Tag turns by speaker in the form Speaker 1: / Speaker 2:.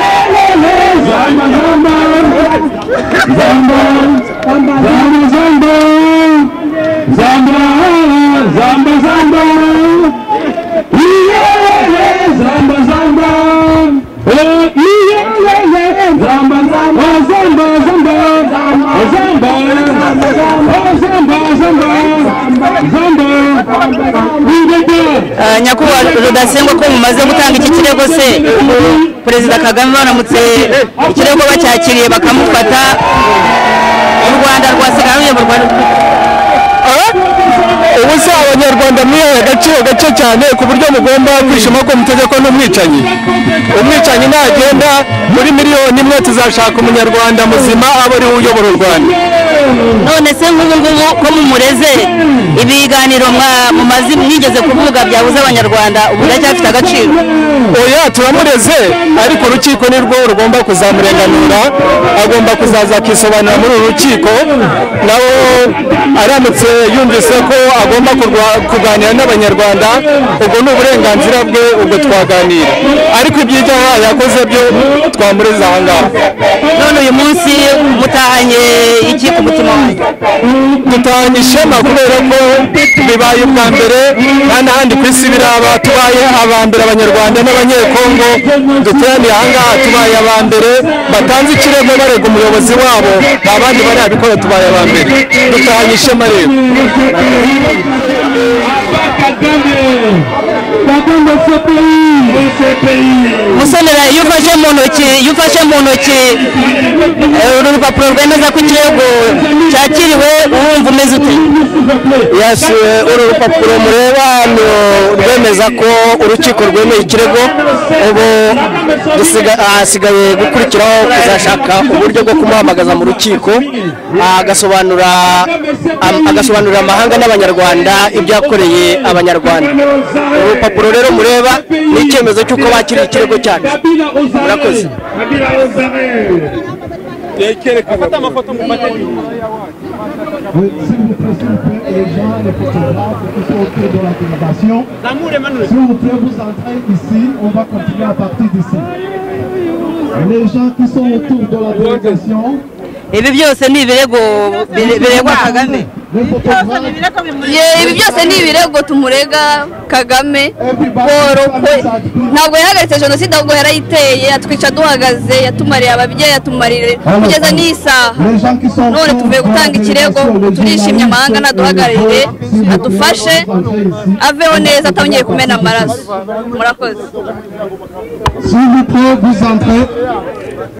Speaker 1: Samba, samba, samba, samba, samba, samba, samba, samba. Iyelele, samba, samba. Eh, iyelele, samba, samba, oh, samba, samba, oh, samba, oh, samba, samba, samba. Wibebe.
Speaker 2: Ah, nyakubahwa rudasengwa ko mumaze gutanga iki kirego se perezida kagame baramutse ikirego bacyakiriye bakamufata u rwanda rwasigaye ruyoborwa
Speaker 3: ubu se abanyarwanda mwihaye agaciro gake cyane ku buryo mugomba kwishima ko mutegeko n'umwicanyi umwicanyi nagenda muri miliyoni imwe tuzashaka umunyarwanda muzima aba ariwe uyobora u rwanda
Speaker 2: none se nk'ubu ngubu ko mumureze ibiganiro mwa- mumaze mwigeze kuvuga byabuze abanyarwanda ubu biracyafite agaciro
Speaker 3: oya turamureze ariko urukiko ni rwo rugomba kuzamurenganura agomba kuzaza akisobanura muri uru rukiko nawe aramutse yumvise ko agomba kurwa- kuganira n'abanyarwanda ubwo ni uburenganzira bwe ubwo twaganira ariko iby'ibyaha yakoze byo twamureze aha ngaha
Speaker 2: none uyu munsi mutahanye iki ku mutima wanyu
Speaker 3: dutanga ishema kubera ko bibaye ubwa mbere nta n'ahandi ku isi biraba tubaye aba mbere abanyarwanda n'abanyekongo duteraniye aha ngaha tubaye aba mbere batanze ikirego barega umuyobozi wabo nta bandi barabikora tubaye aba mbere dutanga ishema rero
Speaker 1: Kagame de ce pays, de ce pays.
Speaker 2: musonera iyo ufashe mu ntoki iyo ufashe mu ntoki eh, uru rupapuro rwemeza ko ikirego cyakiriwe wumva umeze ute
Speaker 3: yes eh, uru rupapuro mureba hano rwemeza ko urukiko rwemeye ikirego ubu dusiga- ah, hasigaye gukurikiraho kuzashaka uburyo bwo kumuhamagaza mu rukiko ah, agasobanura am- agasobanurira amahanga n'abanyarwanda ibyo yakoreye abanyarwanda uru rupapuro rero mureba ni icyemezo cy'uko bakiriye ikirego cyacu
Speaker 1: Murakoze.
Speaker 4: Oui, s'il vous plaît, s'il vous plaît, les gens, les photographes qui sont autour de la délégation, s'il vous plaît, vous entrez ici, on va continuer à partir d'ici. Les gens qui sont autour de la délégation,
Speaker 2: ibi byose ni ibirego bire- biregwa kagame
Speaker 4: les photographes,
Speaker 5: Ye, ibi byose ni ibirego tumurega kagame Paul kwe ntabwo yahagaritse jenoside ahubwo yarayiteye yatwica duhagaze yatumariye ababyeyi yatumarire kugeza n'iyi saha
Speaker 4: les gens qui sont autour
Speaker 5: none tuvuye gutanga ikirego turishimye amahanga naduhagararire adufashe aveho neza atongeye kumena amaraso murakoze
Speaker 4: S'il vous plaît, vous entrez.